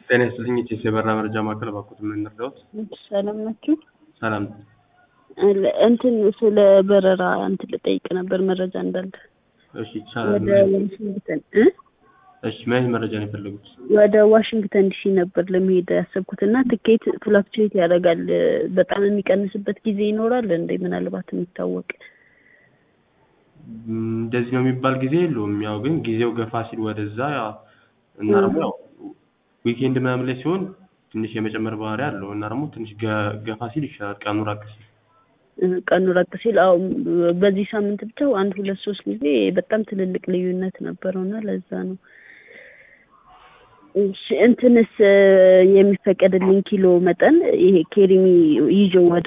ጤና ይስጥልኝ የኢቲኤስ የበረራ መረጃ ማዕከል እባክዎት ምን እንርዳዎት? ሰላም ናችሁ? ሰላም አለ- እንትን ስለ በረራ እንትን ልጠይቅ ነበር መረጃ እንዳለ እሺ ይቻላል ወደ ዋሽንግተን እ እሺ ምን አይነት መረጃ ነው የፈለጉት? ወደ ዋሽንግተን ዲሲ ነበር ለመሄድ ያሰብኩት እና ትኬት ፍላክቹዌት ያደርጋል በጣም የሚቀንስበት ጊዜ ይኖራል እንደ ምናልባት የሚታወቅ ም፣ እንደዚህ ነው የሚባል ጊዜ የለውም። ያው ግን ጊዜው ገፋ ሲል ወደዛ ያው እና ደግሞ ያው ዊኬንድ ምናምን ላይ ሲሆን ትንሽ የመጨመር ባህሪ አለው እና ደግሞ ትንሽ ገ- ገፋ ሲል ይሻላል ቀኑ ራቅ ሲል እ፣ ቀኑ ራቅ ሲል አዎ በዚህ ሳምንት ብቻ አንድ ሁለት ሶስት ጊዜ በጣም ትልልቅ ልዩነት ነበረው እና ለዛ ነው እሺ እንትንስ እ፣ የሚፈቀድልኝ ኪሎ መጠን ይሄ ኬሪሚ ይዞ ወደ